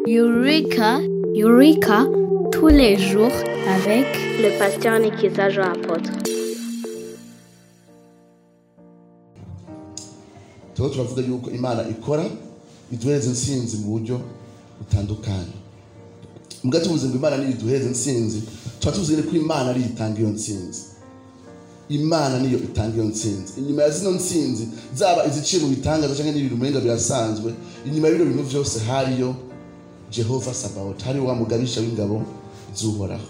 Eureka, Eureka, tous les jours avec le pasteur Nikiza Jean Apôtre. tuba turavuga yuko imana ikora iduhereza intsinzi mu buryo butandukanye mbwa tuvuze ngo imana niyo iduhereza intsinzi tuba tuvuze ko imana ariyo itanga iyo ntsinzi imana niyo itanga iyo ntsinzi inyuma ya zino ntsinzi zaba iziciye mu bitangaza cyangwa n'ibintu umenga birasanzwe inyuma y'ibyo bintu byose hariyo jehova sabaoti hariyo wa mugabisha w'ingabo z'uhoraho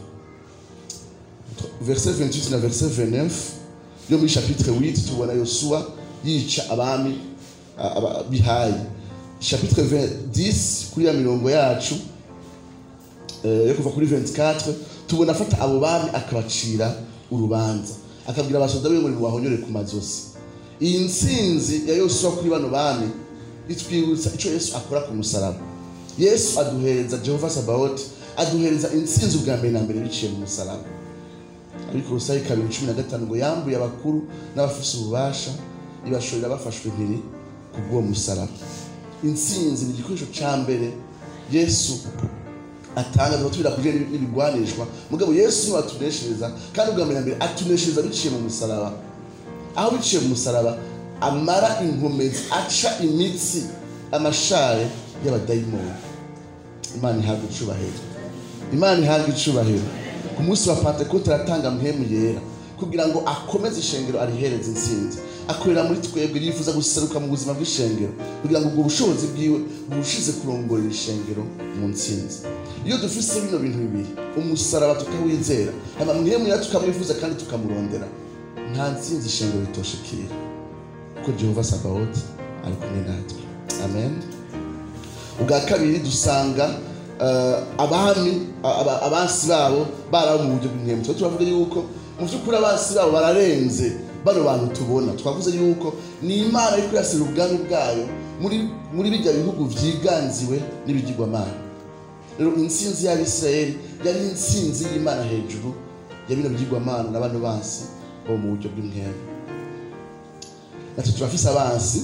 verset 28 na verset 29 yo muri chapitre 8 tubona yosuwa yica abami aba- bihaye chapitre 10 kuri ya mirongo yacu eh, yo kuva kuri 24 tubona afata abo bami akabacira urubanza akabwira abasoda be ngo nibahonyore ku mazosi iyi ntsinzi ya yosuwa kuri bano bami itwibutsa icyo yesu akora ku musaraba yesu aduhereza jehova sabaoti aduhereza intsinzi ubwa mbere na mbere biciye mu musaraba ariko urusayi kabiri cumi na gatanu ngo yambuye abakuru n'abafise ububasha ibashorera bafashwe impiri ku bw'uwo musaraba intsinzi ni igikoresho cya mbere yesu atanga tuba tubira kuje n'ibigwanishwa mugabo yesu niwe atuneshereza kandi ubwa mbere na mbere atuneshereza biciye mu musaraba aho biciye mu musaraba amara inkomezi aca imitsi amashare y'abadayimoni imana ihabwa icubahiro imana ihabwa icubahiro ku munsi wa pantekote aratanga mpemu yera kugira ngo akomeze ishengero arihereze intsinzi akorera muri twebwe yifuza guseruka mu buzima bw'ishengero kugira ngo ubwo bushobozi bwiwe burushize kurongorera ishengero mu ntsinzi iyo dufise bino bintu bibiri umusaraba tukawizera hama mpemu yera tukamwifuza kandi tukamurondera nta ntsinzi ishengero ritoshekera kuko jehova sabaoti ari kumwe natwe amen ubwa kabiri dusanga eh, abami aba- abansi babo baraba mu buryo bw'inkemu tuba turavuga yuko mu by'ukuri abansi babo bararenze bano bantu tubona twavuze yuko ni imana iri kurasira ubwami bwayo muri muri bijya bihugu byiganziwe n'ibigirwamana rero intsinzi y'abisirayeli yari intsinzi y'imana hejuru ya bino bigirwamana na bano bansi bo mu buryo bw'inkemu natwe turafise abansi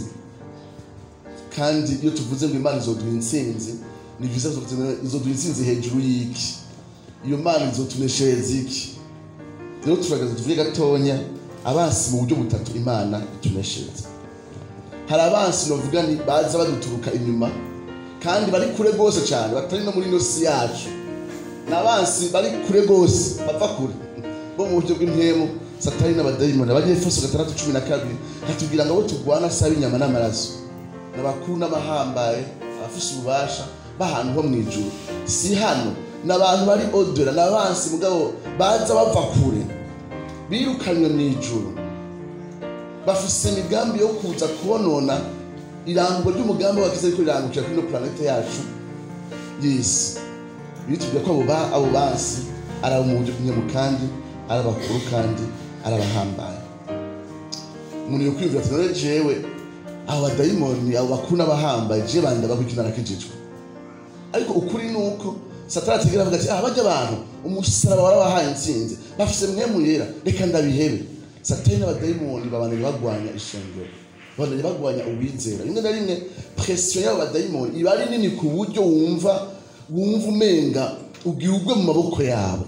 kandi iyo tuvuze ngo imana izoduha intsinzi ni byiza tuvuze izoduha intsinzi hejuru y'iki iyo mana izotuneshereza iki rero turagaza tuvuge gatonya abansi mu buryo butatu imana ituneshereza hari abansi bavuga ni baza baduturuka inyuma kandi bari kure rwose cyane batari no muri ino si yacu ni abansi bari kure rwose bapfa kure bo mu buryo bw'impemu satani n'abadayimoni abanyefeso gatandatu cumi na kabiri hatubwira ngo abo turwana saba inyama n'amaraso n'abakuru n'abahambaye abafise ububasha b'ahantu ho mu ijuru si hano ni abantu bari odora ni abansi mugabo baza bava kure birukanywe mu ijuru bafise imigambi yo kuza kubonona irango ry'umugambi wagize ariko rirangukira kuri ino planete yacu y'isi bitubwira ko abo ba- abo bansi ari abo mu buryo bw'inyemu kandi ari abakuru kandi ari abahambaye umuntu yo kwiyumvira ati none jewe abo badayimoni abo bakuru n'abahambaye je bandi ndabakwikinana nakijijwe ariko ukuri ni uko satani ategera avuga ati ah bajya abantu umusaraba warabahaye intsinzi bafise mwemu yera reka ndabihebe satani n'abadayimoni babandanya bagwanya ishengero babandanya bagwanya uwizera rimwe na rimwe presiyo y'abo badayimoni iba ari nini ku buryo wumva wumva umenga ugiye ugwe mu maboko yabo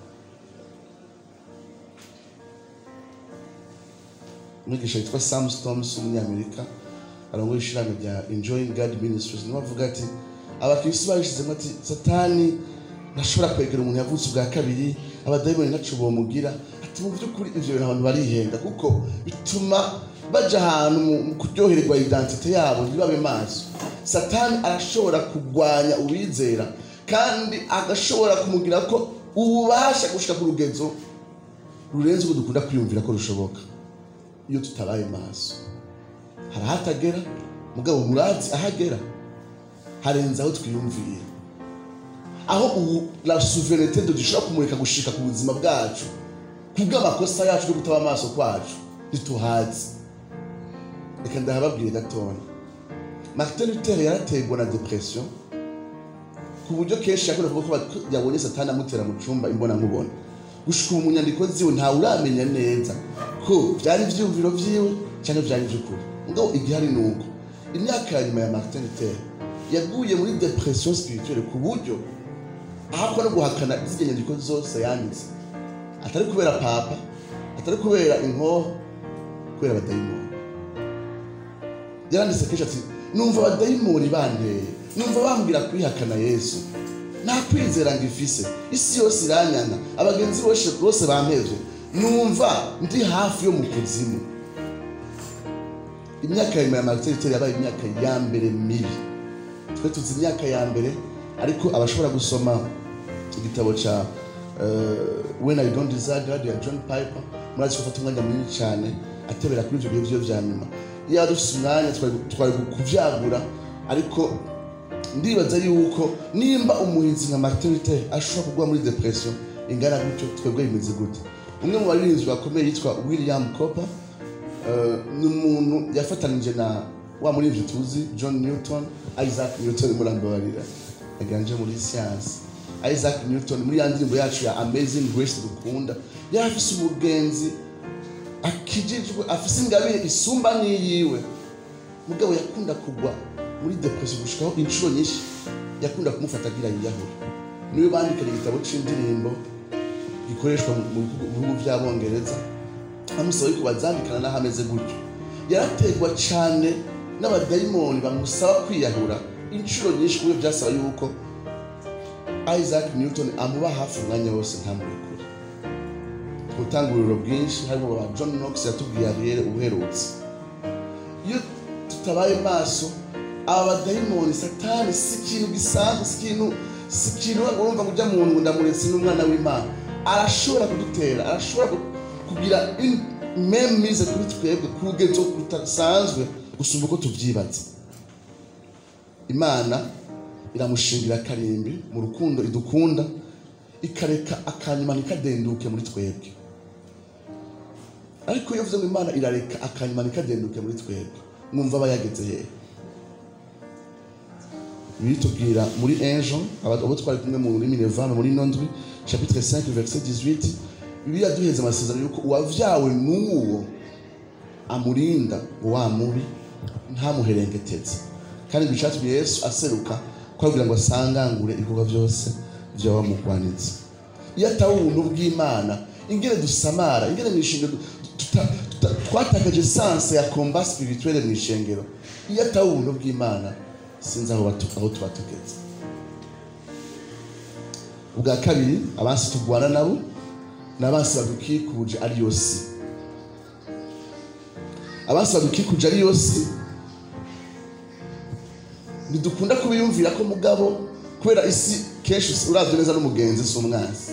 umwigisha witwa sam stoms w'umunyamerika arongoye ishirahamwe rya enjoying god ministries niwe avuga ati abakirisi babishizemo ati satani ntashobora kwegera umuntu yavutse ubwa kabiri abadayimoni ntaco bomugira ati mu by'ukuri ivyo bintu abantu barihenda kuko bituma baja ahantu mu- mu kuryohererwa identite yabo ntibabe maso satani arashobora kugwanya uwizera kandi agashobora kumugira ko ububasha gushika ku rugezo rurenze uko dukunda kwiyumvira ko rushoboka iyo tutabaye maso hari ahatagera mugabo murazi ahagera harenze aho twiyumvira aho ubu la souveraineté de dushobora kumurika gushika ku buzima bwacu kubw'amakosa yacu no kutaba amaso kwacu ntituhazi reka ndahababwire gatoya martin luther yarategwa na depression ku buryo kenshi yakunda kuvuga ko yabonye satani amutera mu cumba imbona nkubona gushika ubu mu nyandiko ziwe ntawe uramenya neza ko byari ivyiyumviro vyiwe cyangwa byari ivy'ukuri mugabo igihari ni uko imyaka ya nyuma ya martin luther yaguye muri depression spirituelle ku buryo ahakwa no guhakana zirya nyandiko zose yanditse atari kubera papa atari kubera inkoho kubera abadayimoni yaranditse kenshi ati numva abadayimoni banteye numva bambwira kwihakana yesu nta kwizera ngo ifise isi yose iranyanga abagenzi bose bose bampevye numva ndi hafi yo mu kuzimu imyaka ya nyuma ya martin luther yabaye imyaka ya mbere mibi twe tuzi imyaka ya mbere ariko abashobora gusoma igitabo ca uh, when i don't desire god ya john piper murazi ko afata umwanya munini cyane atebera kuri ivyo bihe vyo vya nyuma iyo yaba dufise umwanya twari twari kuvyagura ariko ndibaza yuko nimba umuhinzi nka martin luther ashobora kugwa muri depression ingana gutyo twebwe bimeze gute umwe mu baririmbyi bakomeye yitwa william copper uh, ni umuntu yafatanije na wa muririmbyi tuzi john newton isaac newton murambabarira yaganje muri siyansi isaac newton muri ya ndirimbo yacu ya amazing grace dukunda yari afise umugenzi akijijwe afise ingabire isumba n'iyiwe mugabo yakunda kugwa muri depression gushikaho inshuro nyinshi yakunda kumufata agira yiyahura niwe bandikira igitabo c'indirimbo gikoreshwa mu bihugu by'abongereza amusaba yuko bazandikana n'aho ameze gutyo yarategwa cyane n'abadayimoni bamusaba kwiyahura inshuro nyinshi kubyo byasaba yuko isaac newton amuba hafi umwanya wose ntamurekure gutanga ururiro bwinshi harimo ba john knox yatubwiye ariere uherutse iyo tutabaye maso aba badayimoni satani si ikintu gisanzwe si ikintu si ikintu urumva ngo ujya mu nda ndamuretse n'umwana w'imana arashobora kudutera arashobora kugira memize kuri twebwe ku rugezo rudasanzwe gusumba uko tubyibatse imana iramushingira akarimbi mu rukundo idukunda ikareka akanyuma ntikadenduke muri twebwe ariko iyo uvuze ngo imana irareka akanyuma ntikadenduke muri twebwe mwumva aba yageze hehe bitubwira muri enjo abo twari kumwe mu rurimi nevame muri nondwi chapitre 5 verset 18 bibiliya duheze amasezerano yuko uwavyawe n'uwo amurinda wa mubi ntamuherengeteze kandi ngo icatumye yesu aseruka ko kugira ngo asangangure ibikorwa byose vyaba mugwanitse iyo ataba ubuntu bw'imana ingene dusamara ingene mw'ishengero twatakaje sanse ya combat spirituelle mw'ishengero iyo ataba ubuntu bw'imana sinzi aho tuba tugeze ubwa kabiri abansi tugwana nabo ni abansi badukikuje ari yo si abansi badukikuje ari yo si ntidukunda kubiyumvira ko mugabo kubera isi kenshi urazwi neza n'umugenzi si umwansi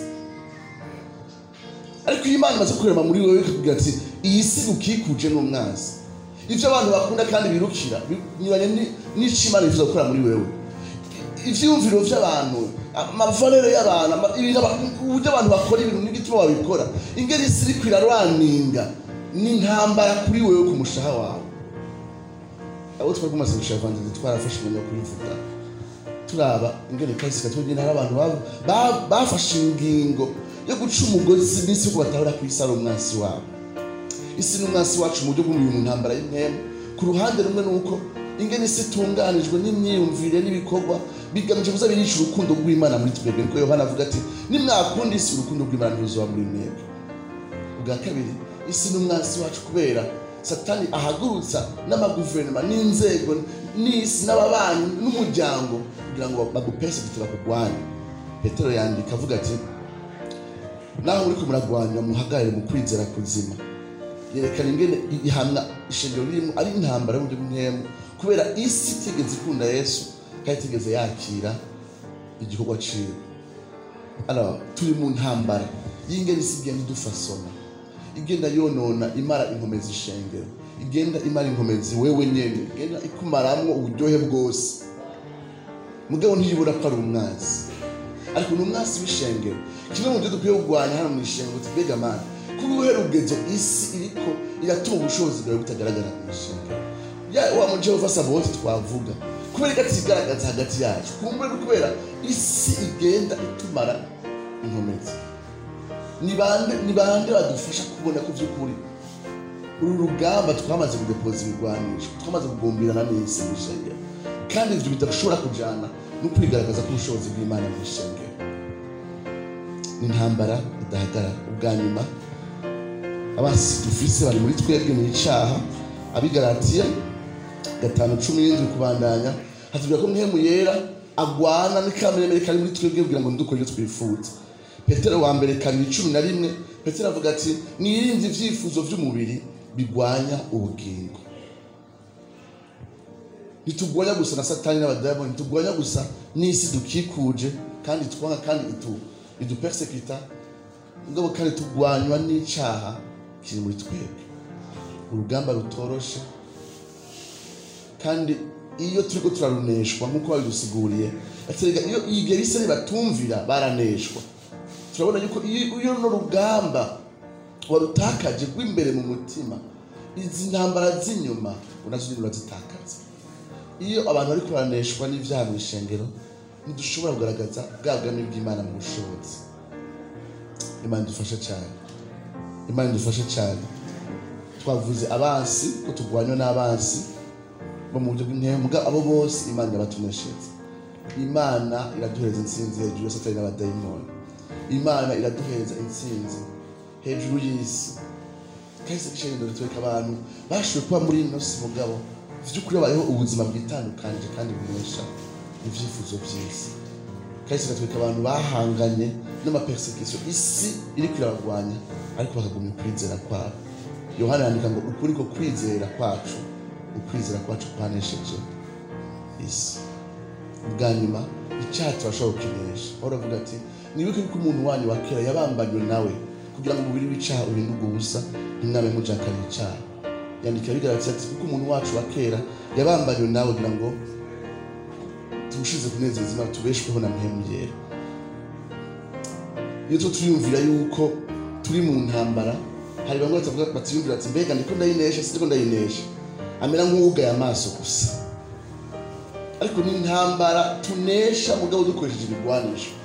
ariko iyo imana imaze kurema muri wowe ikakubwira ati iyi si gukikuje ni umwansi ibyo abantu bakunda kandi birukira binyuranye n'icyo imana yifuza gukora muri wewe ibyiyumviro by'abantu amavalere y'abantu uburyo abantu bakora ibintu n'igituma babikora ingeri isi iri kwirarwaninga n'intambara kuri wewe ku mushaha wawe abo twari kumaze gushaka vandizi twarafashe umwanya wo kubivuga turaba ingene kahise katugenda hari abantu bafashe ingingo yo guca umugozi n'isi yuko batahura ku isi ari umwansi wabo isi ni umwansi wacu mu buryo bw'umubiri mu ntambara y'impemu ku ruhande rumwe ni uko ingene isi itunganijwe n'imyiyumvire n'ibikorwa bigamije kuza birica urukundo rw'imana muri twebwe niko yohana avuga ati nimwakunda isi urukundo rw'imana ntiruzoba muri mwebwe ubwa kabiri isi ni umwansi wacu kubera satani ahagurutsa n'amaguverinoma n'inzego n'isi n'ababanyi n'umuryango kugira ngo bagupese giti bakugwanye petero yandika avuga ati naho muriko muragwanya muhagarare mu kwizera kuzima yerekana ingene ihamya ishengero ririmo ari intambara y'uburyo bw'intemu kubera isi itigeze ikunda yesu kandi itigeze yakira igikorwa ciwe alors turi mu ntambara y'ingene isi igenda idufasona igenda yonona imara inkomezi ishengero igenda imara inkomezi wewe nyene igenda ikumaramwo uburyohe bwose mugabo ntiyibura ko ari umwansi ariko ni umwansi w'ishengero kimwe mu byo dukwiye kurwanya hano mu ishengero tubega mana kuba uruhe rugezo isi iriko iratuma ubushobozi bwawe butagaragara mu ishengero ya wa mu jehova saboti twavuga kubera ko atigaragaza hagati yacu kumbure ni kubera isi igenda itumara inkomezi ni bande ni bande badufasha kubona ko by'ukuri uru rugamba twamaze kudepoza ibigwanisho twamaze kugumbirana n'isi mu ishengero kandi ivyo bidashobora kujana no kwigaragaza k'ubushobozi bw'imana mu ishengero ni intambara idahagarara ubwa nyuma abasi dufise bari muri twebwe mu icaha abigaratiya gatanu cumi n'indwi kubandanya hatubwira ko mpemu yera agwana n'ikameremere kari muri twebwe kugira ngo ntidukore ivyo twifuza petero wa mbere kabiri cumi na rimwe petero avuga ati mwirinde ivyifuzo vy'umubiri bigwanya ubugingo ntitugwanya gusa na satani n'abadayimoni ntitugwanya gusa n'isi dukikuje kandi twanga kandi itu idupersekita mugabo kandi tugwanywa n'icaha kiri muri twebwe urugamba rutoroshe kandi iyo turiko turaruneshwa nk'uko babidusiguriye aterega iyo igihe bisari batumvira baraneshwa turabona yuko iyo iyo runo rugamba warutakaje rw'imbere mu mutima izi ntambara z'inyuma unazo nyine urazitakaza iyo abantu bari kuraneshwa n'ivyaha mu ishengero ntidushobora kugaragaza bwa bwami bw'imana mu bushobozi imana idufashe cyane imana idufashe cyane twavuze abansi ko turwanywa n'abansi bo mu buryo bw'intembwa abo bose imana irabatumeshereza imana iraduhereza intsinzi hejuru ya satani n'abadayimoni imana iraduhereza intsinzi hejuru y'isi kahise gishengero ritwereka abantu bashoboye kuba muri ino si mugabo vy'ukuri babayeho ubuzima bwitandukanije kandi bunesha ivyifuzo vy'isi kahise gatwereka abantu bahanganye n'amapersekisiyo isi iriko irabagwanya ariko bakagumya ukwizera kwabo yohana yandika ngo ukuri ko kwizera kwacu ukwizera kwacu kwanesheje isi bwa nyuma icyaha turashobora kukinesha aho uravuga ati nibuke yuko umuntu wanyu wa kera yabambanywe nawe kugira ngo umubiri w'icaha uhinduke ubusa ntimwame mujakariye icaha yandikira bigaragaza ati kuko umuntu wacu wa kera yabambanywe nawe kugira ngo tuwushize kunezeza imana tubeshweho na mpemu yera iyo tuba turiyumvira yuko turi mu ntambara hari bamwe batavuga batiyumvira ati mbega ndiko ndayinesha sindiko ndayinesha amera nk'uwugaye amaso gusa ariko ni intambara tunesha mugabo dukoresheje ibigwanisho